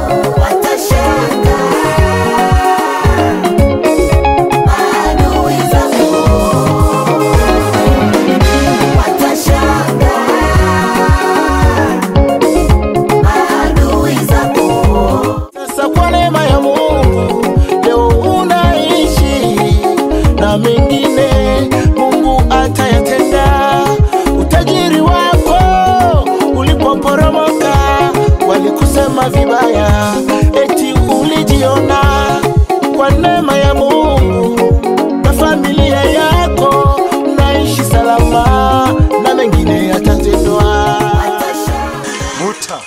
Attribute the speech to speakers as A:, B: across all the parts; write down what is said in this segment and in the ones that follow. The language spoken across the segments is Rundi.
A: Sasa kwa neema ya Mungu leo unaishi na mengine Mungu atayatenda. Utajiri wako ulipoporomoka, walikusema vibaya, eti ulijiona. Kwa neema ya Mungu na familia yako naishi salama, na mengine yatatendwa.
B: muta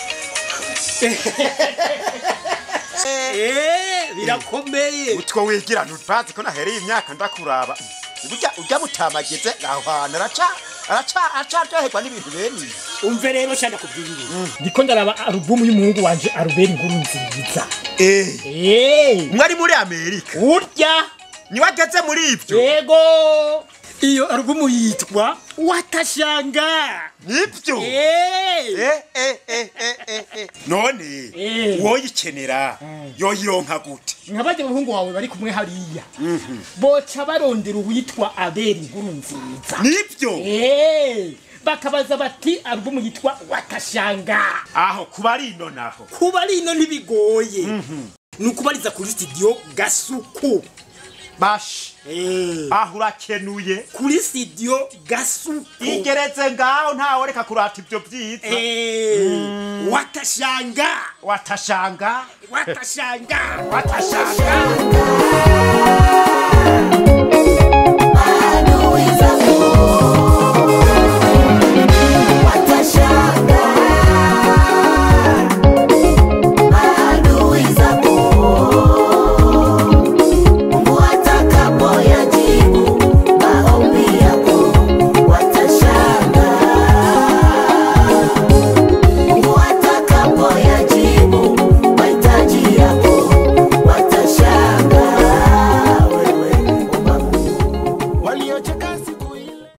C: Eh, birakomeye
B: utwo wigira ntubazi ko nahereye imyaka ndakuraba burya urya mutamageze aho hantu araca araca aracaryoherwa n'ibintu bene ibi
C: umve rero shanda kubwira ibintu ndiko ndaraba alubumu y'umuhungu wanje arubera inkuru nziza
B: eh
C: Eh,
B: mwari muri amerika
C: urya
B: niwe ageze muri ibyo
C: yego iyo alubumu yitwa watashanga
B: nibyo
C: Eh,
B: Eh, eh, eh, eh, eh, eh. none
C: Eh.
B: woyikenera yoyironka gute
C: nkabaje umuhungu wawe bari kumwe hariya boca barondera uwitwa abera inkuru nziza
B: nibyo
C: Eh, bakabaza bati alubumu yitwa watashanga
B: aho kuba ari ino naho
C: kuba rino ntibigoye ni ukubariza kuri studio gasuku
B: bashi
C: Eh,
B: aho urakenuye
C: kuri studio gasuku
B: igeretse ngaho ntawe reka kurata ibyo byiza
C: Eh, watashanga
B: watashanga
C: watashanga
B: watashanga